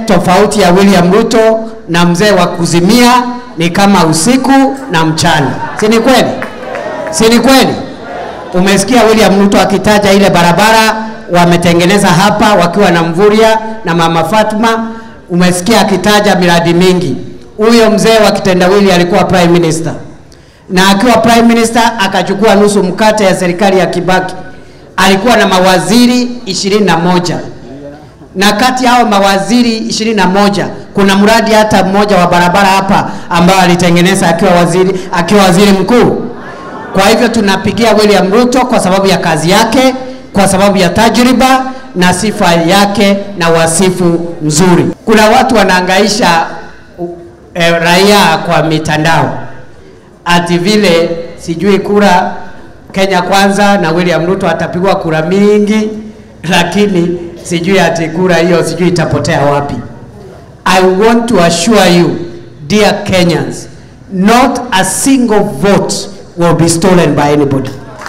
tofauti ya William Ruto na mzee wa kuzimia ni kama usiku na mchana, si ni kweli? Si ni kweli? Umesikia William Ruto akitaja ile barabara wametengeneza hapa wakiwa na Mvurya na mama Fatma. Umesikia akitaja miradi mingi. Huyo mzee wa kitendawili alikuwa prime minister, na akiwa prime minister akachukua nusu mkate ya serikali ya Kibaki. Alikuwa na mawaziri ishirini na moja na kati ya hao mawaziri ishirini na moja kuna mradi hata mmoja wa barabara hapa ambao alitengeneza akiwa waziri, akiwa waziri mkuu. Kwa hivyo tunapigia William Ruto kwa sababu ya kazi yake, kwa sababu ya tajriba na sifa yake na wasifu mzuri. Kuna watu wanaangaisha e, raia kwa mitandao ati vile sijui kura Kenya kwanza na William Ruto atapigwa kura mingi, lakini sijui ati kura hiyo sijui itapotea wapi. I want to assure you dear Kenyans, not a single vote will be stolen by anybody.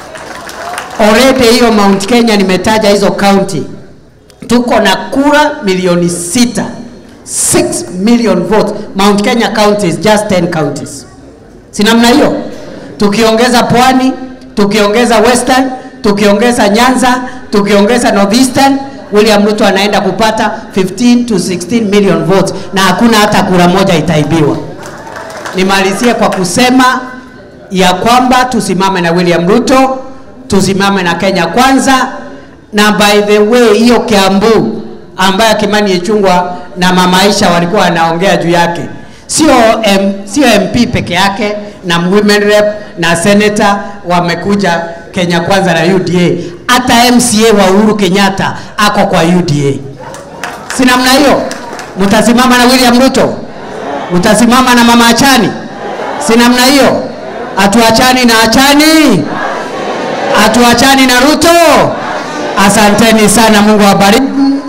Already hiyo Mount Kenya nimetaja hizo county, tuko na kura milioni sita 6 million votes. Mount Kenya county is just 10 counties, si namna hiyo? Tukiongeza Pwani, tukiongeza Western, tukiongeza Nyanza, tukiongeza Northeastern, William Ruto anaenda kupata 15 to 16 million votes na hakuna hata kura moja itaibiwa. Nimalizie kwa kusema ya kwamba tusimame na William Ruto, tusimame na Kenya kwanza, na by the way hiyo Kiambu ambayo Kimani Ichung'wah na Mama Aisha walikuwa wanaongea juu yake, sio M, sio MP peke yake na women rep na senator wamekuja Kenya kwanza na UDA, hata MCA wa Uhuru Kenyatta ako kwa UDA. Si namna hiyo? Mtasimama na William Ruto, mtasimama na Mama Achani, si namna hiyo? Hatuachani na Achani, hatuachani na Ruto. Asanteni sana, Mungu awabariki.